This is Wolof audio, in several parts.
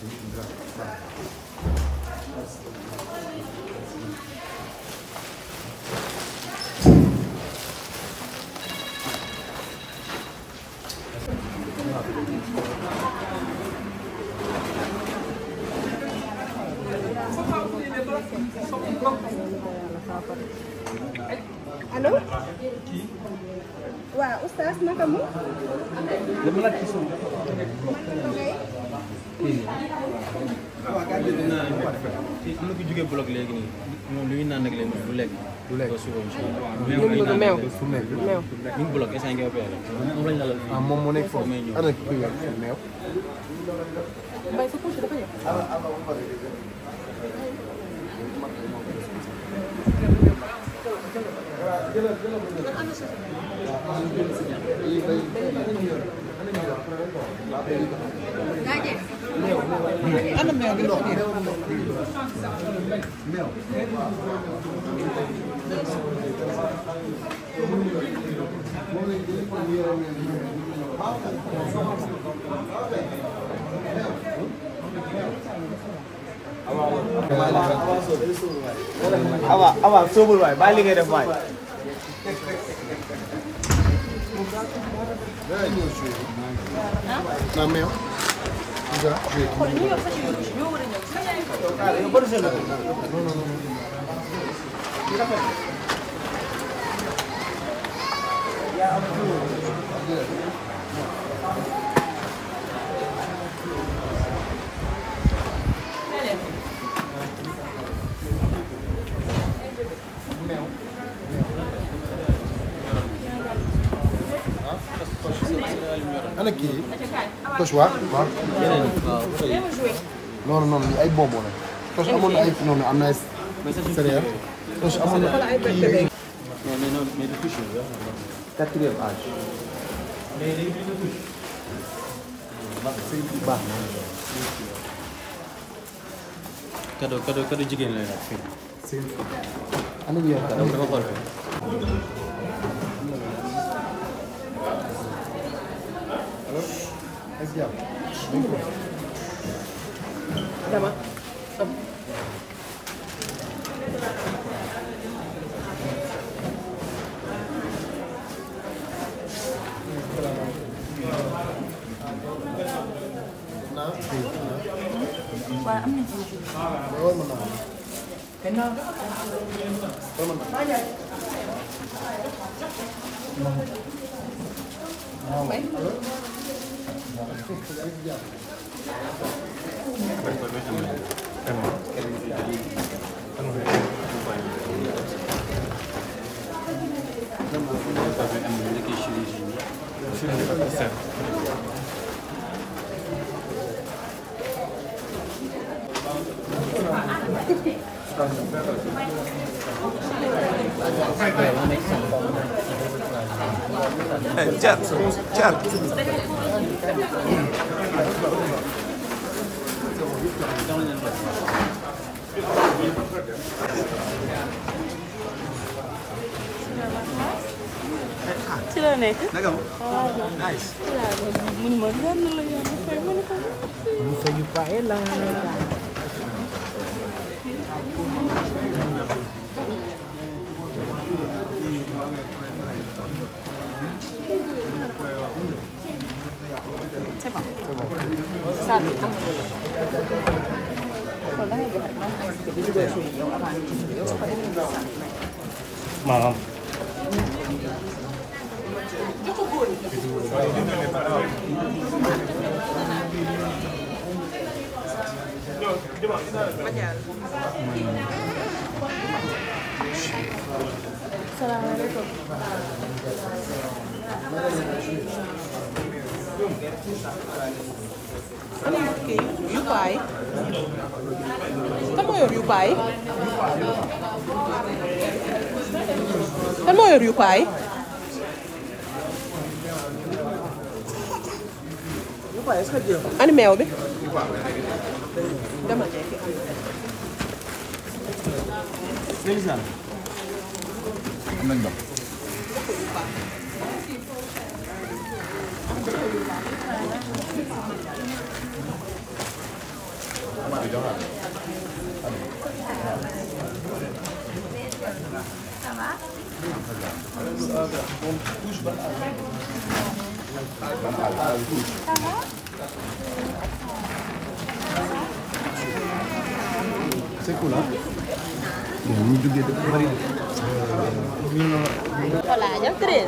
allo waaw oustaz naka mu dama laaj ci suuf kii am na ku jógee bloc léegi nii moom lu ñu naan nag léegi du lekk. du lekk suba incha allah. Ñoom ñu ko meew. su meew. meew ñu ngi bloc instant nga opéré. moom lañ la la. ah moom moo nekk foofu may ñëw. ana kii weer meew mbay sa couche dafa ñëw ana meew bi awa awa soobul waay bàyyi li ngay def waay naa meew déjà ana kii tos waa waaw non non non ay bonbon la tos amoon na ay non non am na ay céréales tos amoon na kii non mais non mais du couche bi quatrième âge baax na cadeau cadeau cadeau jigéen lay laaj fii. ana ñu yor dafa dafa xool fii. dama cat cat ci la nekk naka ma nice mu ne ma lan la yoon fay mu ne ko Musa yu pae la c'est bon ça bi am kon da ngay joxe man ay bi dugal suñu yow avant ñu ci yow ko defee nga sant maanaam. salaamaaleykum ana kii yu paay kan moo yor yu paay kan moo yor yu paay ani meew bi dama jekki am nañ ndox c'est cool ah. ñu duggee dafa bëri. Voilà, jam treize.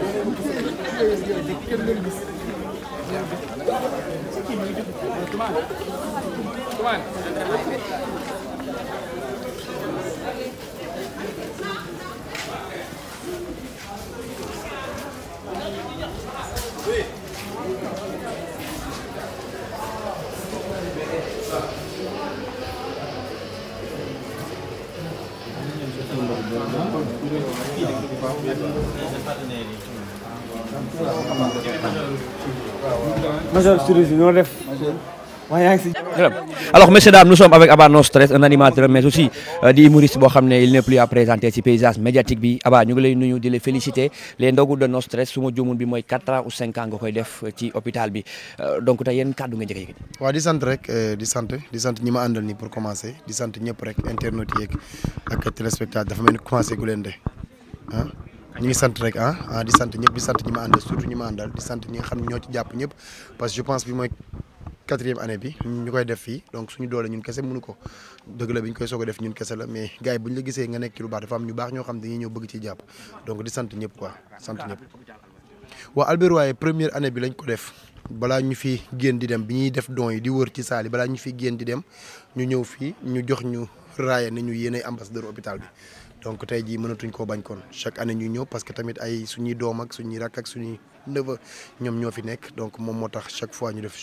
Major Studio si noo def waaye yaa ngi si Alors, messieurs, dames, nous sommes avec Abba No Stress, un animateur, mais aussi euh, di humoriste boo xam ne il n'est plus à présenter ci paysage médiatique bi Abba ñu ngi lay nuyu di la féliciter les ndogu de No Stress su ma juumul bi mooy 4 ans ou 5 ans nga koy def ci hôpital bi Euh, donc tey yéen kàddu nga njëkk a yëkkati. waaw di sant rek eh, di sant di sant ñi ma àndal nii pour commencer di sant ñëpp rek internautes yeeg ak téléspectateurs dafa mel ni commencé gu leen de ah ñu ngi sant rek ah ah di sant ñëpp di sant ñi ma àndal surtout ñi ma àndal di sant ñi nga xam ne ñoo ci jàpp ñëpp parce que je pense bi mooy quatrième année bi ñu koy def fii donc suñu doole ñun kese mënu ko dëgg la bi ñu koy soog a def ñun kese la mais gars yi bu ñu la gisee nga nekk ci lu baax dafa am ñu baax ñoo xam dañuy ñëw bëgg ci jàpp donc di sant ñëpp quoi sant ñëpp waaw Albert waaye première année bi lañ ko def balaa ñu fi génn di dem bi ñuy def don yi di wër ci saal yi balaa ñu fi génn di dem ñu ñëw fii ñu jox ñu raaya ne ñu yéenay ambassadeur hôpital bi donc tey jii mënatuñ koo bañ kon chaque année ñu ñëw parce que tamit ay suñuy doom ak suñuy rakk ak suñuy neveu ñoom ñoo fi nekk donc moom moo tax chaque fois ñu def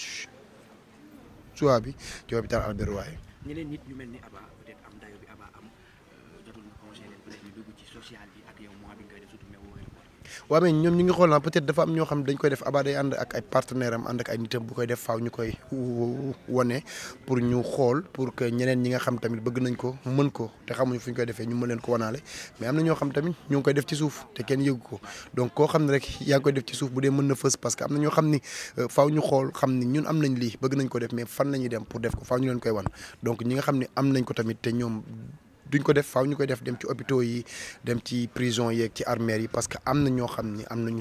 choix bi ci hôpital Albert Royer ñeneen nit ñu mel ni Abba peut-être am dayo bi Abba am jotul na conseil leen peut-être ñu dugg ci social bi ak yow mois bi nga koy def surtout mais wooyu waaw mais ñoom ñu ngi xool na peut-être dafa am ñoo xam dañ koy def Abba day ànd ak ay partenaire am ànd ak ay nitam bu koy def faaw ñu koy wane pour ñu xool pour que ñeneen ñi nga xam tamit bëgg nañ ko mën ko te xamuñu fu ñu koy defee ñu mën leen ko wanaale mais am na ñoo xam tamit ñu ngi koy def ci suuf te kenn yëgu ko donc koo xam ne rek yaa ngi koy def ci suuf bu dee mën na fës parce que am na ñoo xam ni euh, faaw ñu xool xam ni ñun am nañ lii bëgg nañ ko def mais fan la ñuy dem pour def ko faaw ñu leen koy wan donc ñi nga xam ne am nañ ko tamit te ñoom duñ ko def faaw ñu koy def dem ci hôpitaux yi dem ci prison yeeg ci armères yi parce que am na ñoo xam ni am nañu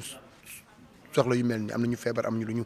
soxla yu mel ni am nañu feebar am ñu lu ñu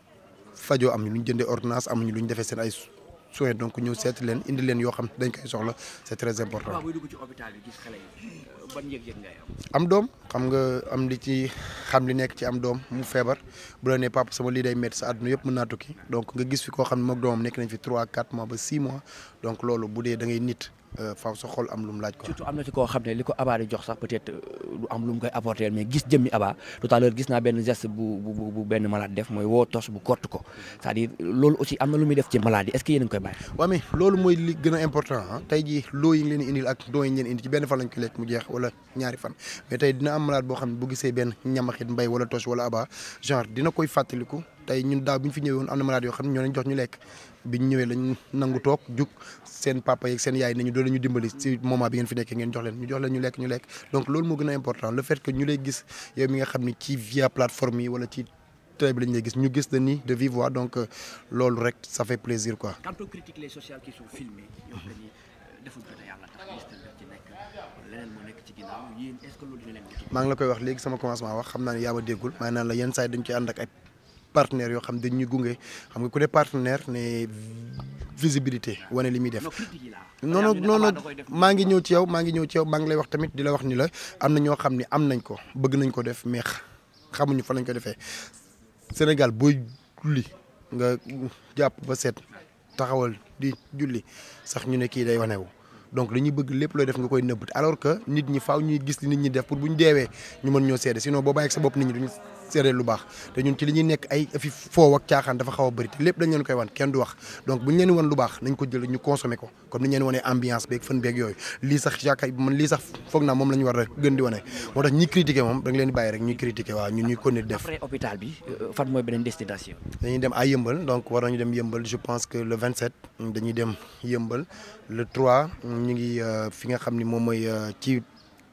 fajoo am ñu lu ñu jëndee ordonnance am ñu lu ñu defee seen ay soins donc ñëw seeti leen indi leen yoo xam dañ koy soxla c'est très important. Abba buy dugg ci hôpital bi gis xale yi ban yëg-yëg ngay am. am doom xam nga am li ci xam li nekk ci am doom mu feebar bu la nee papa sama lii day métti sa àdduna yëpp mën naa tukki donc nga gis fi koo xam ne moom doomam nekk nañ fi 3 4 mois ba 6 mois donc loolu bu dee da ngay nit faaw sa xol am lu mu laaj quoi. surtout am na ci koo xam ne li ko Abba di jox sax peut-être du am lu mu koy apporter mais gis jëmmi Abba tout à l'heure gis naa benn geste bu bu bu benn malade def mooy woo tos bu kott ko c'est-à-dire loolu aussi am na lu muy def ci maladie est-ce que yéen a ngi koy bàyyi. waaw mais loolu mooy li gën a important ah tey jii loo yi ngi leen di indil ak doo yi ñu leen indi ci benn fan lañ ko lekk mu jeex wala ñaari fan mais tey dina am malade boo xam ne bu gisee benn ñamaxit mbay wala tos wala Abba genre dina koy fàttaliku tey ñun daaw bi ñu fi ñëwee woon am na malade yoo xam ne ñoo leen jox ñu lekk bi ñu ñëwee lañ nangu toog jug seen papa yeeg seen yaay nañu doo la ñu dimbali si moment bi ngeen fi nekkee ngeen jox leen ñu jox leen ñu lekk ñu lekk donc loolu moo gën a important le fait que ñu lay gis yow mi nga xam ne ci via plateforme yi wala ci télé bi lañ lay gis ñu gis la ni de vive voix donc loolu rek ça fait plaisir quoi. quand on critique les sociales qui sont filmées yoo xam ne deful ko te yàlla tax gis nañ ci nekk leneen moo nekk ci ginnaaw yéen est-ce que loolu dina leen motiver. maa ngi la koy wax léegi sama commencement wax xam naa ne yaa ma déggul maa naan la yenn saa yi dañ koy ànd ak ay partenaires yoo xam dañ ñuy gunge xam nga ku dee partenaire ne visibilité wane li muy def. non critique yi laa. non non non non maa ngi ñëw ci yow maa ngi ñëw ci yow maa ngi lay wax tamit di la wax ni la am na ñoo xam ne am nañ ko bëgg nañ ko def mais xamuñu fa lañ ko defee Sénégal booy julli nga jàpp ba set taxawal di julli sax ñu ne kii day wanewu donc dañuy bëgg lépp looy def nga koy nëbb alors que nit ñi faaw ñuy gis li nit ñi def pour bu ñu deewee ñu mën ñoo seede sinon boo bàyyi ak sa bopp nit ñi duñu seede lu baax te ñun ci li ñuy nekk ay fi foow ak caaxaan dafa xaw a bëri te lépp dañ leen koy wan kenn du wax donc bu ñu leen wan lu baax nañ ko jël ñu consommer ko comme ni ñu leen wanee ambiance beeg fën beeg yooyu lii sax yaakaar man lii sax foog naa moom la ñu war a gën di wane moo tax ñi critiquer moom da nga leen di bàyyi rek ñuy critiquer waaw ñun ñuy continuer def après hôpital bi fan mooy beneen destination. dañuy dem à yëmbal donc war nañu dem yëmbal je pense que le 27 dañuy dem yëmbal le 3 ñu ngi fi nga xam ni moom mooy ci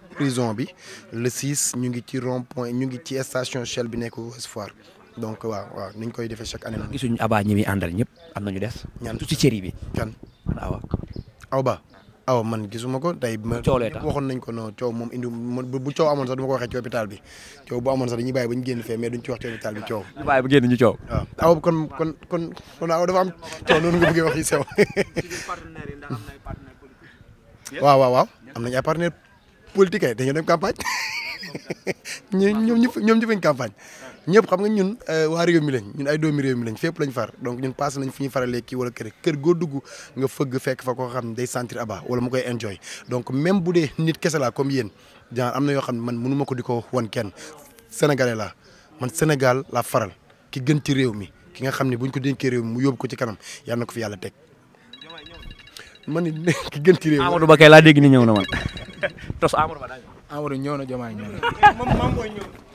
prison bi le 6 ñu ngi ci rond point ñu ngi ci station Shell bi nekk Ouest Foire donc waaw waaw ni ñu koy defee chaque année noonu. gisuñu Aba ñi muy àndal ñëpp am nañu des. ñaan surtout ci cëri bi. kan waaw aw ba aw man gisuma ko tey ma Coow lee tax. waxoon nañ ko non coow moom indi man bu bu coow amoon sax du ma ko waxee ci hôpital bi coow bu amoon sax dañuy bàyyi ba ñu génn fee mais duñ ci wax ci hôpital bi coow ñu bàyyi bu génn ñu coow. waaw aw kon kon kon kon aw dafa am coow noonu nga bëggee wax yi sew waaw waaw waaw am nañ ay partenaire politique ay dañoo dem campagne ñu ñoom ñëpp ñoom ñëpp ñu campagne ñëpp xam nga ñun waa réew mi lañ ñun ay doomi réew mi lañ fépp lañ far donc ñun passé nañ fu ñuy faralee kii wala kër kër goo dugg nga fëgg fekk fa koo xam ne day sentir Aba wala mu koy enjoy donc même bu dee nit kese laa comme yéen genre am na yoo xam ne man mënu ma ko di ko wan kenn sénégalais laa man Sénégal laa faral ki gën ci réew mi ki nga xam ne buñ ko dénkee réew mi mu yóbbu ko ci kanam yàlla na ko fi yàlla teg man ni ki gën ci réew mi Amadou Ba kay laa dégg ni ñëw na man tos Amadou Ba daal. Amadou ñëw na Diomaye ñëw na